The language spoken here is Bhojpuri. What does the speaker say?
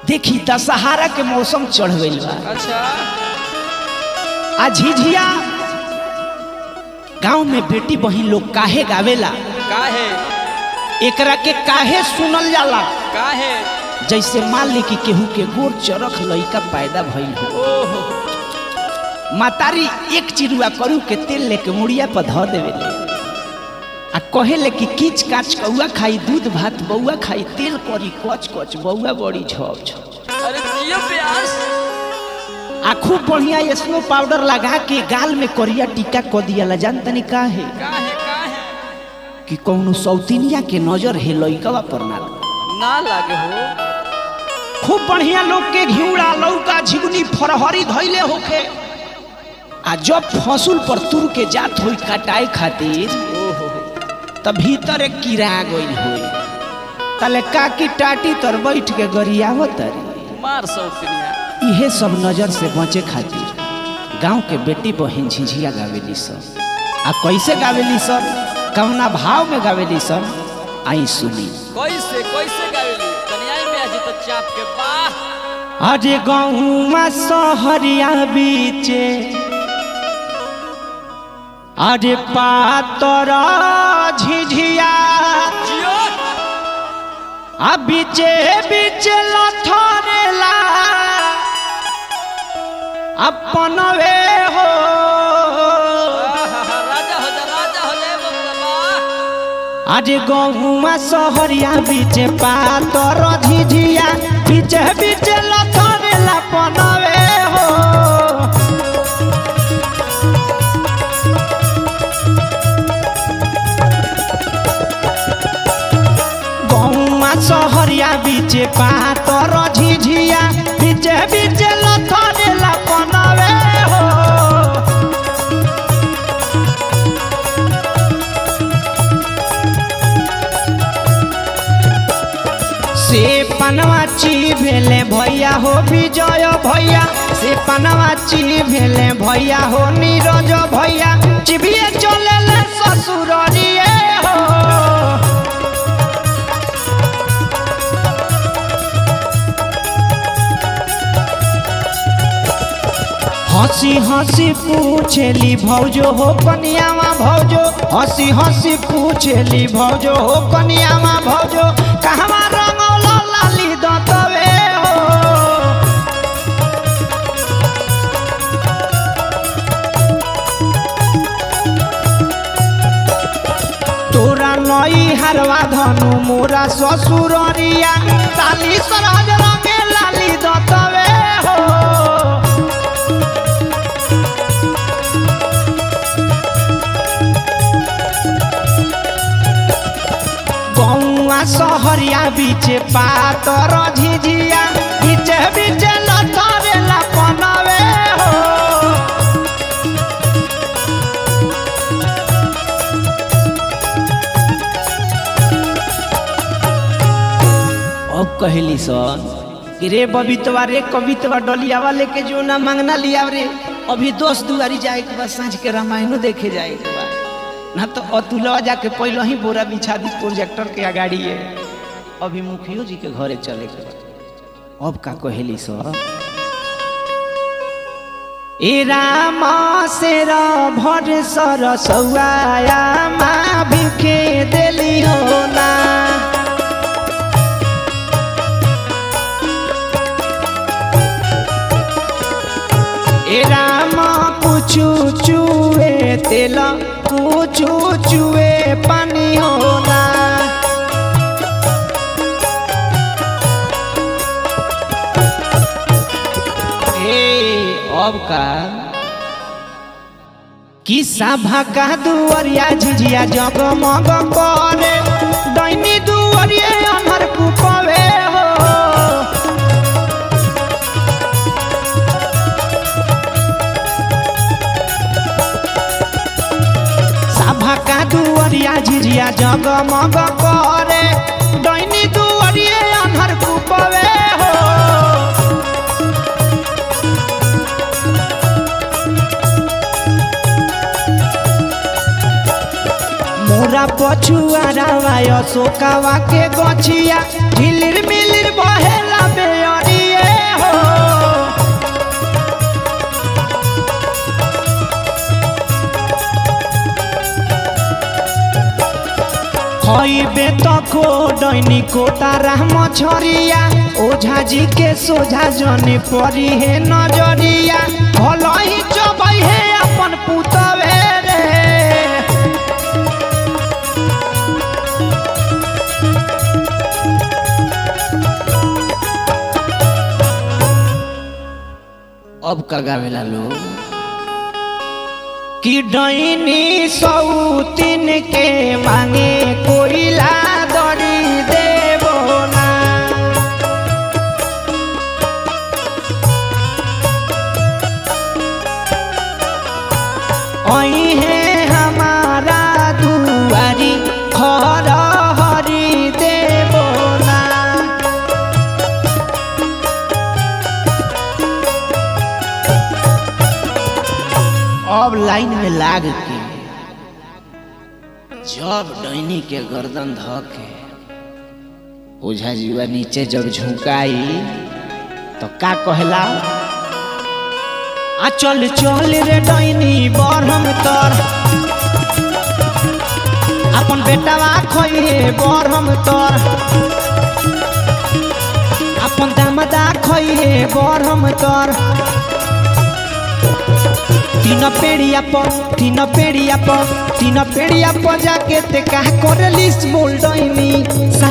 देखी दशहरा के मौसम चढ़ गइल बा अच्छा आ झिझिया गांव में बेटी बहिन लोग काहे गावेला काहे एकरा के काहे सुनल जाला काहे जैसे मान ली कि केहू के गोर चरख लइका पैदा भइल हो ओहो मातारी एक चिरुआ करू के तेल लेके मुड़िया पर धो देवेले आ कहेले कि किच काच कौआ खाई दूध भात बौआ खाई तेल करी कच कच बौआ बड़ी झप झप अरे जियो प्यास आ खूब बढ़िया स्नो पाउडर लगा के गाल में करिया टीका क दियाला जान तनी काहे काहे काहे कि कौनो सौतिनिया के नजर है लइकवा पर ना लगे। ना लागे हो खूब बढ़िया लोग के घिउड़ा लौका झिगुनी फरहरी धैले होखे आ जब फसुल पर तुर के जात होई कटाई खातिर ओहो त भीतर एक कीड़ा गइल होई तले काकी टाटी तर बैठ के गरियावत तरी मार सौतनिया इहे सब नजर से बचे खातिर गांव के बेटी बहिन झिझिया गावेली सब आ कैसे गावेली सब कवना भाव में गावेली सब आई सुनी कैसे कैसे गावेली कन्याई में आजी तो चाप के वाह अरे गहुमा सहरिया बीचे अरे पातर झिझिया जियो आ बीचे बीचे लथरेला अपन वे हो आहा, राजा हो जा राजा हो जाए बबला अरे गहुमा सहरिया बीचे पातर झिझिया बीचे बीचे लथरेला अपन वे हो गहुमा सहरिया बीचे पातर झिझिया बीचे बीचे लथरेला अपन वे हो से पनवाची भेले भैया हो विजय भैया से पनवाची भेले भैया हो नीरज भैया चिबिए चले ले ससुरिए हो हंसी हंसी पूछेली भौजो हो कनियावा भौजो हंसी हंसी पूछेली भौजो हो कनियावा भौजो कहवा रंगौला लाली दतवे हो तोरा नई हरवा धनु मोरा ससुररिया ताली सरज रंगे लाली दतवे हो गौआ सहरिया बीचे पातर झिझिया बीचे बीचे लथरे लपनवे हो अब कहली सन कि रे बबीतवा रे कवितवा डलियावा लेके जो ना मांगना लिया रे अभी दोस्त दुआरी जाए के बाद साँझ के रामायणो देखे जाए के बाद ना तो अतुलवा जाके पहले ही बोरा बिछा दी प्रोजेक्टर के अगाड़ी है अभी मुखियो जी के घरे चले के बा। अब का कहेली सर ए रामा से भर सर सौआया माँ भिखे देली हो ना ए रामा कुचू चुए तेल कुचू चुए पानी होना ए अब का कि सभा का दुआरिया झिझिया जगमग करे दैनी दुआरिया अमर कुपवे हो सभा का दुआरिया झिझिया जगमग करे दैनी दुआरिया अनहर कुपवे हो मोरा पछुआ रावाय सोकावा के गछिया झिलिर मिलिर बहेला बेअरिया खइबे त को डैनी को तारा मछरिया ओझा जी के सोझा जने परी हे नजरिया भलही चबै हे अपन पुतवे रे अब का गावेला लोग कि डैनी सौतिन के मांगे कोइला दरी देबो ना अइहे हमारा दुआरी खर हरी देबो ना अब लाइन में लाग के जब डैनी के गर्दन ध के ओझा जीवा नीचे जब झुकाई तो का कहला आ चल चल रे डैनी बरहम तर अपन बेटावा खइहे बरहम तर अपन दामदा खइहे बरहम तर तीन पेड़िया पर तीन पेड़िया पर तीन पेड़िया पर जाके ते का करलिस बोल डैनी